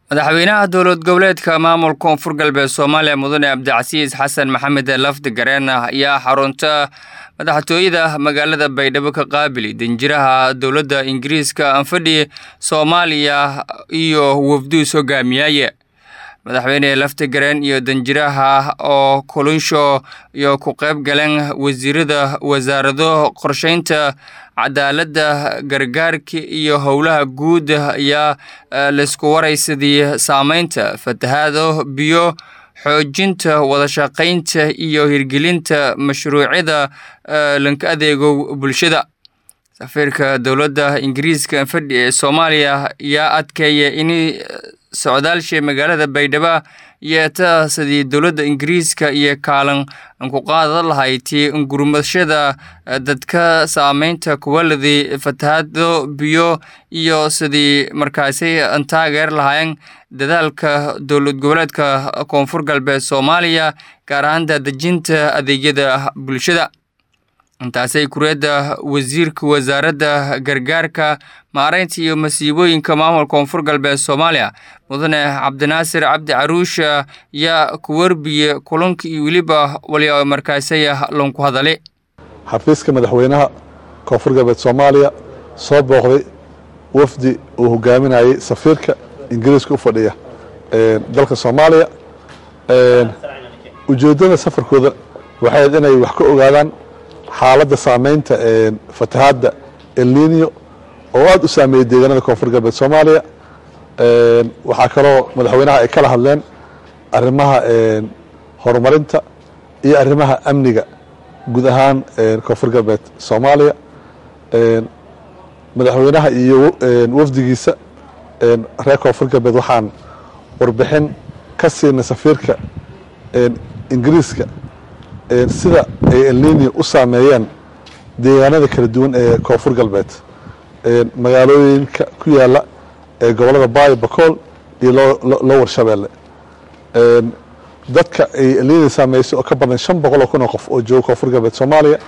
madaxweynaha dowlad goboleedka maamulka koonfur galbeed soomaaliya mudane cabdicasiis xasan maxamed lafdi gareen ayaa xarunta madaxtooyada magaalada baydhabo ka qaabili danjiraha dowladda ingiriiska anfadhi soomaaliya iyo wafduus hogaamiyaaye madaxweyne lafti gareen iyo danjiraha oo kulunsho iyo ku qayb galeen wasiirada wasaarado qorsheynta cadaaladda gargaarka iyo howlaha guud ayaa laisku waraysadii saameynta fatahaado biyo xoojinta wadashaqaynta iyo hirgelinta mashruucyada lanka adeego bulshada safiirka dowladda ingiriiska anfadhi ee soomaaliya ayaa adkeeya in socdaalsha magaalada baydhabo yeeta sidii dowladda ingiriiska iyo kaalan ku qaadan lahayd gurmashada dadka saameynta kuwaladii fatahaado biyo iyo sidii markaasi taageer lahaayeen dadaalka dowlad goboleedka koonfur galbeed soomaaliya gaar ahaan daadejinta adeegyada bulshada intaasay kureedda wasiirka wasaaradda gargaarka maareynta iyo masiibooyinka maamulka koonfur galbeed soomaaliya mudane cabdinaasir cabdi caruush yaa ku warbiye kulanka iyo weliba wali markaasaya lanku hadale xafiiska madaxweynaha koonfur galbeed soomaaliya soo booqday wafdi uu hogaaminayay safiirka ingiriiska u fadhiya dalka soomaaliya ujeeddada safarkooda waxay inay wax ka ogaadaan xaaladda saameynta fatahaadda elninio oo aada u saameeyey deegaanada koonfur galbeed soomaaliya waxaa kaloo madaxweynaha ay kala hadleen arrimaha horumarinta iyo arrimaha amniga guud ahaan koonfur galbeed soomaaliya madaxweynaha iyo wafdigiisa reer koonfur galbeed waxaan warbixin ka siinay safiirka ingiriiska sida ay elnini u saameeyeen deegaanada kala duwan ee koonfur galbeed magaalooyinka ku yaala ee gobolada baayo bakool iyo loo warshabeelle dadka ay elnini saameysay oo ka badan shan boqol oo kun oo qof oo jooga koonfur galbeed soomaaliya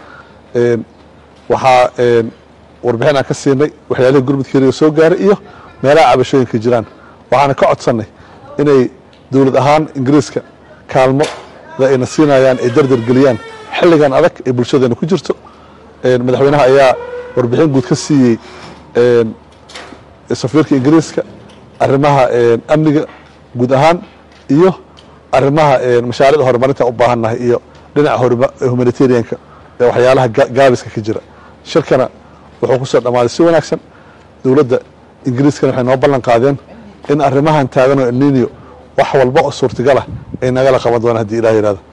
waxaa warbixin aan ka siinay waxyaalihii gurmudkeeriga soo gaaray iyo meelaha cabashooyinka jiraan waxaana ka codsannay inay dowlad ahaan ingiriiska kaalmo ayna siinayaan ay dardar geliyaan xilligan adag ee bulshadeena ku jirto madaxweynaha ayaa warbixin guud ka siiyey safiirka ingiriiska arrimaha amniga guud ahaan iyo arrimaha mashaariicda horumarinta u baahannahay iyo dhinaca humanitarianka ee waxyaalaha gaabiska ka jira shirkana wuxuu ku soo dhammaaday si wanaagsan dowladda ingiriiskana waxay noo ballan qaadeen in arrimahan taagan oo elninio wax walba oo suurtagalah ay nagala qaban doonaan haddii ilah yihahdo